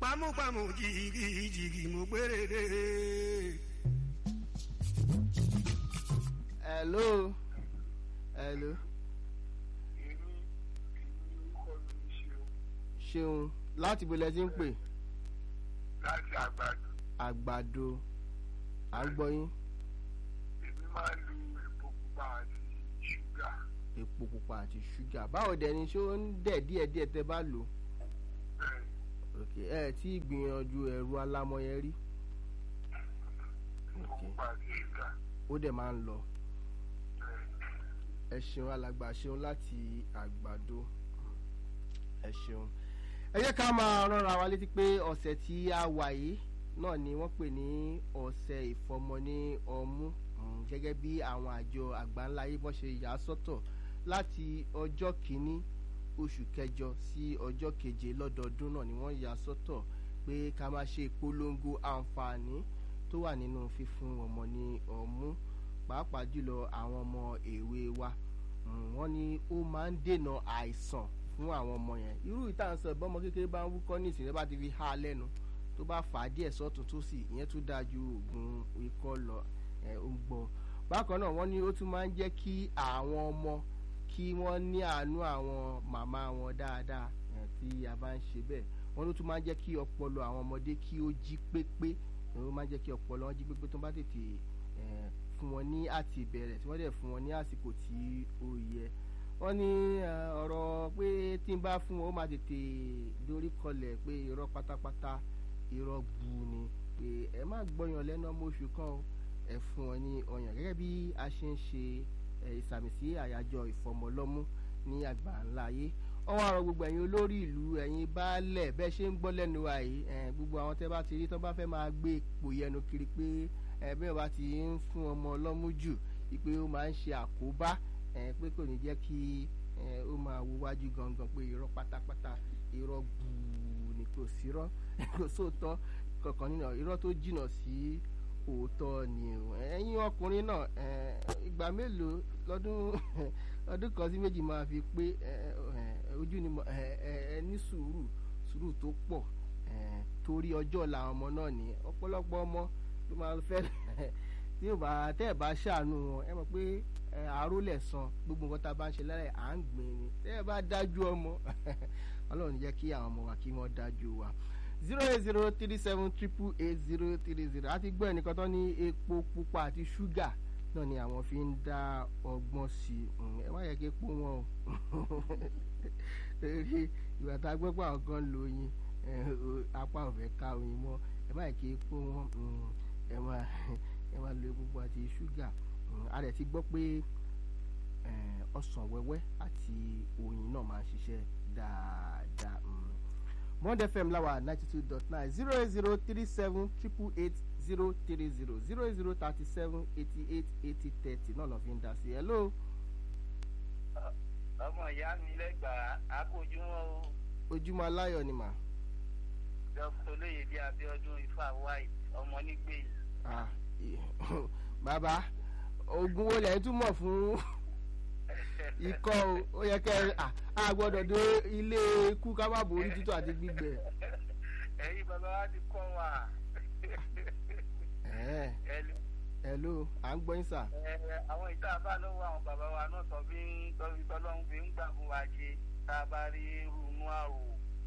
pamúpamù jìgì jìgì mo gbére. hello hello èmi èmi orúkọ mi ń ṣe o ṣeun láti bolẹ̀ tí ń pè láti àgbàdo àgbàdo à ń gbọ́ yín èmi máa ń lu epo pupa àti ṣúgà epo pupa àti ṣúgà báwo dẹ̀ ni ṣé ó ń dẹ̀ díẹ̀díẹ̀ tẹ́ bá lò bẹ́ẹ̀ ok ẹ ẹ tí gbìyànjú ẹ̀rù alámọ̀ yẹn rí epo Ok. pupa àti ṣúgà ó dẹ̀ máa ń lọ bẹ́ẹ̀ ẹ ṣeun alàgbà ṣeun láti àgbàdo ẹ ṣeun ẹ jẹ́ ká máa rọra wa létí pé ọ̀sẹ̀ tí a wà yìí náà ni wọ́n pè ní ọ̀sẹ̀ ìfọmọ ní ọmú mm, gẹ́gẹ́ bí àwọn àjọ àgbáńláyé bọ́n ṣe yà á sọ́tọ̀ láti ọjọ́ kìíní oṣù kẹjọ sí ọjọ́ keje lọ́dọọdún náà ni wọ́n yà á sọ́tọ̀ pé ká máa ṣe ìpolongo àǹfààní tó wà nínú fífún ọmọ ní ọmú pàápàá jùlọ àwọn ọmọ èwe wa Mm, wọ́n ní ó máa ń dènà àìsàn fún àwọn ọmọ yẹn irú ìtànsán ìbọmọ kékeré bá ń wúkọ́ ní ìsìn rẹ bá ti fi há lẹ́nu tó bá fà á díẹ̀ sọ́tún tó sì ìyẹn tún dáa ju oògùn ikọ́ lọ ẹ̀ ó ń gbọ́ bákan náà wọ́n ní ó tún máa ń jẹ́ kí àwọn ọmọ kí wọ́n ní àánú àwọn màmá wọn dáadáa ẹ̀ tí a bá ń ṣe bẹ́ẹ̀ wọ́n ló tún máa ń jẹ́ kí ọpọlọ àwọn ọmọdé kí ó jí pépé ẹ̀ ó máa ń jẹ́ kí ọpọlọ wọn jí pépé tó bá tètè ẹ̀ fún wọn ní àti ìbẹ̀rẹ̀ tí wọ́n dẹ̀ fún wọn ní àsìkò tí ó yẹ wọ́n ní eh, ọ̀rọ̀ pé tí n bá fún wọn ó máa tètè dorí kọlẹ̀ pé irọ́ pátápátá irọ́ bu ni pé ẹ má gbọ́yàn lẹ́nu ọmọ oṣù kan o ẹ fún wọn ní ọyàn gẹ́gẹ́ bí a ṣe ń ṣe eh, ìsàmì sí àyájọ́ ìfọmọlọ́mú ní àgbà ńlá ayé wọ́n wá rọ gbogbo ẹ̀yin olórí ìlú ẹ̀yin baálẹ̀ bẹ́ẹ̀ ṣe ń gbọ́ lẹ́nu wa yìí eh, gbogbo àwọn tẹ́ bá ti rí tọ́ bá fẹ́ máa gbé ipò yẹnu kiri pé ẹ bí wọn bá ti ń fún ọmọ ọlọ́mú jù pé ó máa ń ṣe àkóbá ẹ pé kò ní jẹ́ kí ẹ ó máa wo wájú gangan pé irọ́ pátápátá irọ́ gbùù ni kò sírọ́ kò sóòótọ́ kankan nínú irọ́ tó jìnnà sí òótọ́ ni o ẹ̀yin ọkùnrin náà ẹ ìgbà mélòó lọ́dún ọdún kan sí méjì máa fi pé ẹ ẹ ojú ni mo ẹ ẹ ẹ ní sùúrù sùúrù tó pọ̀ ẹ torí ọjọ́ ọ̀la àwọn ọmọ náà ní ọ̀pọ̀lọpọ̀ ọmọ ló máa fẹ́ tí ò bá tẹ́ ẹ̀ bá ṣàánú wọn ẹ mọ̀ pé ẹ, àrólẹ̀ san gbogbo nǹkan tá a bá ń ṣe lára ẹ̀ à ń gbìn ni tẹ́ ẹ bá dájú ọmọ ọlọ́run ní jẹ́ kí àwọn ọmọ wa kí wọ́n dájú wa zero eight zero three seven triple eight zero three zero àti gbọ́ ẹnìkan tó ní epo pupa àti ṣúgà náà ni àwọn fi ń dá ọgbọ́n sí i Mm, ẹ má yẹ kí epo wọn o torí ìgbà tá a gbọ́ pé àwọn kan lo oyin ẹ, o- apá ò fẹ́ ká oyin mọ́ ẹ má yẹ kí epo wọn mm, ẹ má ẹ má lo epo pupa àti ṣúgà Mm, a rẹ̀ ti gbọ́ pé eh, ọsàn wẹ́wẹ́ àti oyin náà máa ń ṣiṣẹ́ dáadáa. Mm. Bond FM láwa ninety two dot nine zero eight zero three seven triple eight zero three zero zero eight zero thirty seven eighty eight eighty thirty náà lọ́ fi ń dá sí i. hello ọmọ ìyá mi lẹ́gbàá akójúmọ́ o ojúmọ́ aláyọ̀ ni mà. dr olóyèdè abiodun ifá white ọmọ nígbèyí Ah, i- bàbá oògùn wo lẹ́yìn túmọ̀ fún ikọ́ o ó yẹ kẹ́ ẹ à á gbọ́dọ̀ dé ilé ikú ká má borí títọ́ àti gbígbẹ. ẹ̀yin bàbá wa ti kọ́ wa Ẹ̀ẹ́, Ẹlò- hello à ń gbọ́ yín sà. ẹ, àwọn ìta bá lọ́wọ́ àwọn bàbá wa náà tọ́ fi ń tọ́ fi tọ́lọ́run fi ń gbà fún wa ṣe tá a bá rí irú inú àrò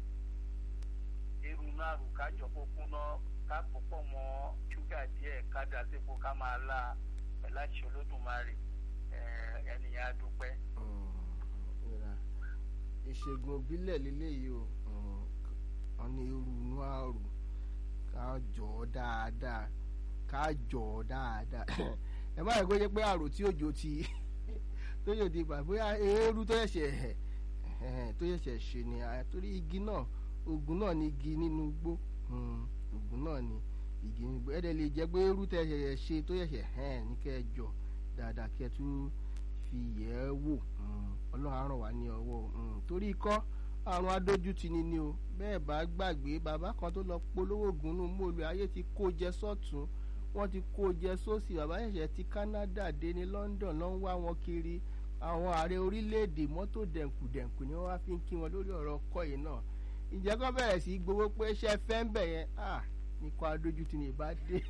irú inú àrò kájọ kó kúná ká púpọ̀ mọ́ ṣúgà díẹ̀ ká dà sípò ká máa la pẹ̀lú àṣẹ olódùmarè ẹ, ẹnìyàn á dúpẹ́. ìrà ìṣègùn òbílẹ̀ lélẹ́yìí o Mm, wọn ní irú inú àrùn ká jọ ọ́ dáadáa ká jọ ọ́ dáadáa ẹ má yẹ kó jẹ́ pé àrò tí òjò ti tó yóò di bà bóyá eérú tó ṣẹ̀ṣẹ̀ ẹ̀hẹ̀n, tó ṣẹ̀ṣẹ̀ ṣe ni à, torí igi náà oògùn náà ni igi nínú igbó Mm, oògùn náà ni igi nínú igbó ẹ̀dẹ̀ lè jẹ́ pé eérú tẹ̀ ṣẹ̀ṣẹ̀ ṣe tó ṣẹ̀ṣẹ̀ hẹ́n ní kẹ́ ẹ jọ dáadáa kẹ́ ẹ tún fi yẹ̀ ẹ́ wò Mm, ọlọ́run á ràn wá ní ọwọ́ Mm, torí ikọ́ àrùn adójútini ni o bẹ́ẹ̀ bá gbàgbé bàbá kan tó lọ polówó oògùn nù mọ́ọ̀lù ayé ti kó jẹ sọ́tún wọ́n ti kó jẹ sósì bàbá ṣẹ̀ṣẹ̀ ti Canada dé ní London ló ń wá wọn kiri àwọn ààrẹ orílẹ̀-èdè mọ́tò dẹ̀nkùdẹ̀nkù ni wọ́n wá fi ń kí wọn lórí ọ̀rọ̀ ọkọ̀ yìí náà ìjẹ́ kọ́ bẹ̀rẹ̀ sí í gbowó pé ṣe fẹ́ ń bẹ̀ yẹn ah nìkan adójútì ní ìbá dé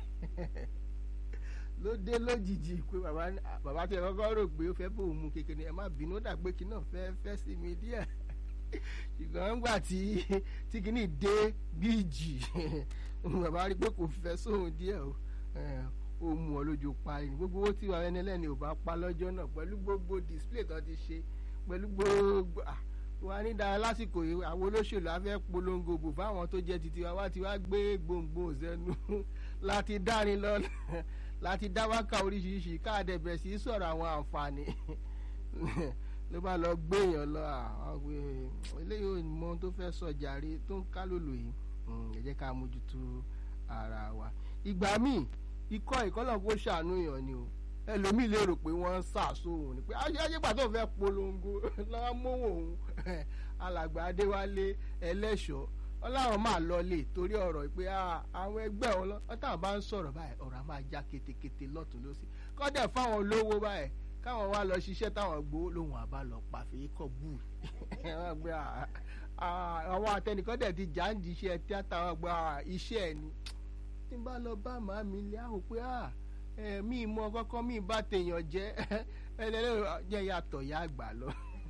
ló dé lójijì pé bàbá ní- bàbá tí ẹ kọ́kọ́ rò pé ó fẹ́ bò ó mú kékeré ẹ má bínú ó dà pé kí náà fẹ́ fẹ́ sí mi díẹ̀ ṣùgbọ́n nígbà tí tí kìíní dé bíìjì bàbá rí pé kò fẹ́ sóhun díẹ̀ o ẹ̀, ó mú ọ lójú pa ni gbogbo owó tí wàá ẹni ẹlẹ́ni ò bá pa lọ́jọ́ náà pẹ̀lú gbogbo display tó ti ṣe pẹ̀lú gbogbo ah, wà ní dára lásìkò yìí àwọn olóṣèlú á fẹ́ polongo bò fáwọn tó jẹ́ titi wa wá ti wá gbé gbòǹgbò sẹ́nu láti dárin lọ láti dá wákà oríṣiríṣi káàdẹ̀ bẹ̀rẹ̀ sí í sọ̀rọ̀ àwọn àǹfààní ló bá lọ gbé èèyàn lọ àwọn pé eléyìí ò mọ ohun tó fẹ́ sọ jàre tó ń ká lòlò yìí Mm, ẹ jẹ́ ká mójútó ara wa ìgbà míì ikọ́ ìkọ́lọ̀ kó ṣàánú èèyàn ni o ẹlòmíì lè rò pé wọ́n ń sàṣọ òun ni pé ajégbà tó fẹ́ polongo lọ́wọ́ mówó òun alàgbà adéwálé ẹlẹ́ṣọ́ wọn láwọn máa lọlé torí ọ̀rọ̀ pé ah, àwọn ẹgbẹ́ wọn lọ táwọn bá ń sọ̀rọ̀ báyìí ọ̀rọ̀ á máa já ketekete lọ́tún lọ́sí kọ́dẹ̀ fáwọn olówó báyìí káwọn wá lọ ṣiṣẹ́ táwọn gbowó lòun àbá lọ pàfẹ́ kọ̀ bù wọ́n gbé ah, ah, àwọn àtẹnìkan dẹ̀ ti jà ń di iṣẹ́ tíátà wọn gba iṣẹ́ ẹ̀ ni tí n bá lọ bá màá mi lé àwò pé ah, ẹ, mi mọ kọ́kọ́ mi bá tèèyàn jẹ́ ẹlẹ́lẹ́rọ jẹ́ yàtọ̀ yá àgbà lọ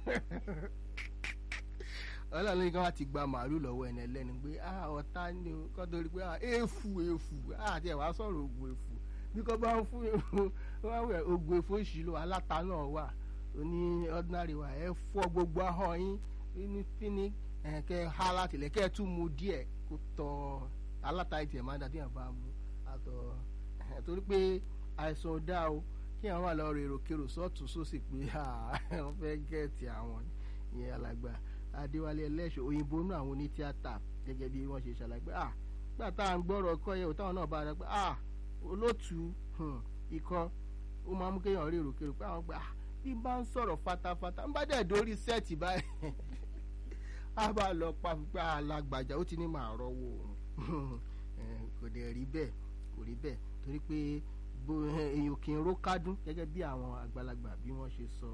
ọlọ́run ní ká wá ti gba màálù lọ́wọ́ ẹni ẹlẹ́ni pé ah ọ̀tá ni o kọ́ torí pé ah èèfù èèfù ah àti ẹ̀wá sọ̀rọ̀ ògùn èèfù bí kò bá ń fún wọn wẹ̀ ògùn èèfù ìṣìlò aláta náà wà ó ní ordinary wa ẹ fọ́ gbogbo ahọ́n yín ní fíní ẹ̀ kẹ́ ẹ há láti lẹ̀ kẹ́ ẹ tún mu díẹ̀ kó tọ́ aláta ìtì ẹ̀ máa dà tí yàn bá mu àtọ̀ ẹ̀ torí pé àìsàn ò dáa o kí àwọn wà lọ rèrò kèrò sọ́ọ̀tún sósì pé ah wọ́n fẹ́ gẹ̀ẹ́tì àwọn ìyẹn alàgbà adéwálé ẹlẹ́ṣọ̀ òyìnbó nú àwọn onítíátà gẹ́gẹ́ bí wọ́n ṣe ṣàlàyé pé ah nígbà tá à ń gbọ́rọ̀ ọkọ yẹn ò táwọn náà bá rẹ pé ah olóòtú hmm, ikọ́ ó máa mú kéèyàn rí èròkèrò pé àwọn pé ah bí n bá ń sọ̀rọ̀ fatafata ń bá dẹ̀ dórí sẹ́ẹ̀tì báyìí á bá lọ pa pípa alágbàjá ó ti ní màá rọwọ́ òun Eh, kò dẹ̀ rí bẹ́ẹ̀ kò rí bẹ́ẹ̀ torí pé bó- eh, èèyàn kì í ró kádùn gẹ́gẹ́ bí àwọn àgbàlagbà bí wọ́n ṣe sọ.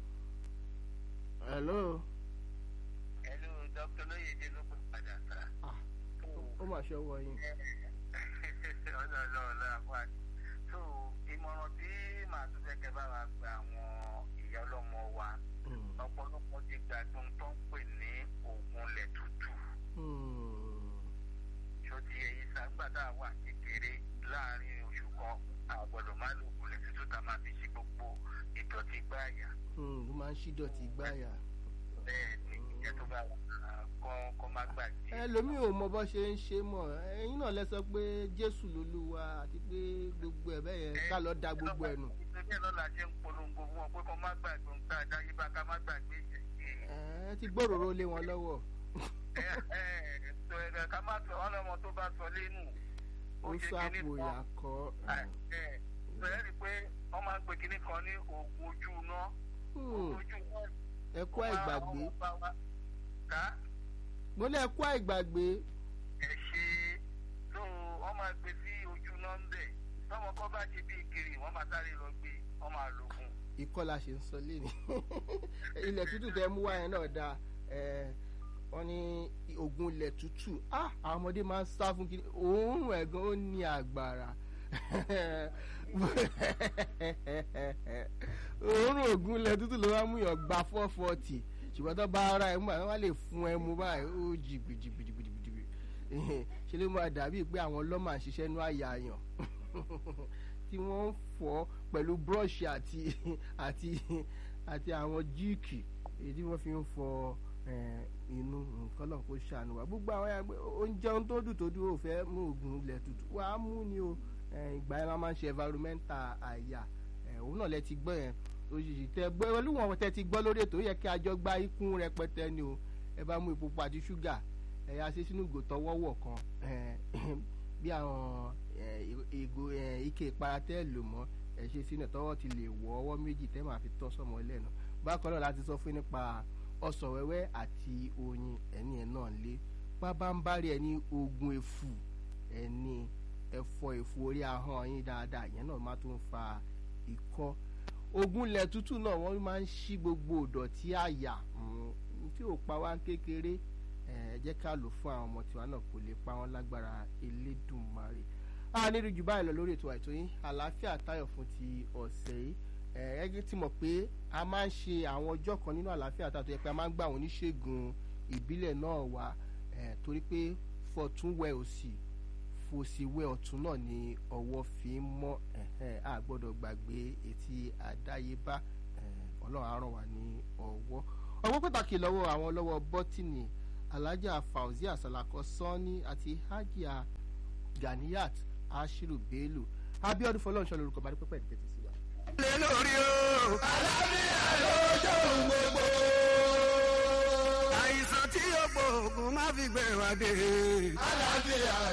hello ẹlú dr lóyèdè ló pè padà sá. ah ó mà ṣe ọwọ́ yín. ọlọ́ọ̀lọ́ àfáà so ìmọ̀ràn tí màá tún fẹ́ kẹ́ bá wa gba àwọn ìyá ọlọ́mọ wa Hmm. ọ̀pọ̀lọpọ̀ ti gbàgbọ́ ohun tó ń pè ní oògùn ilẹ̀ tútù Hmm. tó ti èyí sàgbàdà wà kékeré láàrin oṣù kan àgbọ̀dọ̀ má lo oògùn ilẹ̀ tútù tá a máa fi ṣe gbogbo ìdọ̀tí gbáàyà Hmm. ó máa ń ṣí dọ̀tí gbáyà. bẹ́ẹ̀ ni ìjẹ́ tó bá wà kọ́ kọ́ má gbàgbé. ẹlòmíì ò mọ bó ṣe ń ṣe mọ́ ẹ̀yin náà lẹ sọ pé jésù lolúwa àti pé gbogbo ẹ̀ bẹ́ẹ̀ yẹn ká lọ da gbogbo ẹ̀ nù. ìṣẹ́jẹ́ lọ́la ṣe ń polongo fún wọn pé kọ́ má gbàgbé ohun tá a dá yíba ká má gbàgbé ìṣẹ̀ṣẹ̀. ẹ ti gbòòrò lé wọn lọ́wọ́. ẹ ẹ sọ ẹ ká má sọ ọlọ́mọ tó bá sọ lẹ́nu. ó sọ àpò ìyàkọ́. ẹ sọ ẹ rí i pé wọ́n máa ń pe kinní kan ní oògùn ojú iná. oògùn ojú iná. ẹ kú àìgbàgbé. ká mo ní ẹ kú àìgbàgbé. ẹ ṣe tó wọ́n máa gbé sí ojú iná ń bẹ̀ tọ́mọ kọ́ bá ṣe bí kiri wọ́n máa sáré lọ gbé wọ́n máa lò fún un. ikọ́ la ṣe ń sọ lé ní ilẹ̀ tútù tẹ mú wáyẹn náà dáa wọ́n ní oògùn ilẹ̀ tútù ah àwọn ọmọdé máa ń sá fún kiri òórùn ẹ̀gan ó ní àgbàrá òórùn oògùn ilẹ̀ tútù ló máa ń mú yàn gba four forty ṣùgbọ́n tó bá ara ẹ̀ mú àwọn wá lè fún ẹ mú báyìí ó jì gbìdìgbìdìgbìdì ṣe ló máa dàbí pé àwọn ọlọ́mà ń ṣiṣẹ́ nú àyà yàn tí wọ́n ń fọ́ pẹ̀lú búrọ́ọ̀ṣì àti àti àti àwọn jíìkì èyí tí wọ́n fi ń fọ inú nǹkan náà kó ṣàánú wa gbogbo àwọn ẹgbẹ́ oúnjẹ ohun tó dùn tó dùn ò fẹ́ mú oògùn ilẹ̀ tútù wà á mú ni o ìgbà yẹn máa ń ṣe environmental àyà òun náà lẹ ti gbọ́ yẹn òṣìṣì tẹ gbọ́ olúwọ̀n tẹ ti gbọ́ lórí ètò ó yẹ kí àjọ gba ikún rẹpẹtẹ ni o ẹ bá mú epo pupa àti ṣúgà ẹ yá sí sínú ìgò tọwọ́wọ̀ kan bí àwọn ìgò ike ìpara tẹ́ lò mọ́ ẹ ṣe sínú tọwọ́ ti lè wọ ọwọ́ méjì tẹ́ máa fi tọ́ sọmọ lẹ́nu bákan náà láti sọ fún nípa ọsàn wẹ́wẹ́ àti oyin ẹni ẹ̀ náà lé pábánbárì ẹni oògùn èfù ẹni ẹ̀fọ́ èfù orí ahọ́n yín dáadáa ìyẹn náà má tún fa ikọ́ oògùn ilẹ̀ tútù náà wọ́n máa ń ṣí gbogbo ìdọ̀tí àyà tí ò pa wá kékeré ẹ jẹ́ ká lò fún àwọn ọmọ tiwa náà kò lè pa wọ́n lágbára elédùnmarè a nílùú jù báyìí lọ lórí ètò àìtó yín àlàáfíà táyọ̀ fún ti ọ̀sẹ̀ yìí ẹ ẹ ti mọ̀ pé a máa ń ṣe àwọn ọjọ́ kan nínú àlàáfíà táyọ̀ tó yẹ pé a máa ń gbà àwọn oníṣègùn ìbílẹ̀ náà wá ẹ torí pé fọ̀tún wẹ òsì fòsì wẹ ọ̀tún náà ni ọwọ́ fi ń mọ́ ẹ̀hẹ́n, a gbọ́dọ̀ gbàgbé etí àdáyébá ẹ̀, ọlọ́run á ràn wá ní ọwọ́ ọwọ́ pàtàkì lọ́wọ́ àwọn lọ́wọ́ bọ́tìnì alhaja fauzia salako sanni àti hajia ganiyat ashiru bello abiodun fọlọ́nṣọ́ lórúkọ bá dúpẹ́ pẹ̀lú tẹ́tí sí wa. lé lórí o. àlàáfíà lójó gbogbo. àìsàn tí yóò gbóògùn má fi gbé wa dé. àlàáfíà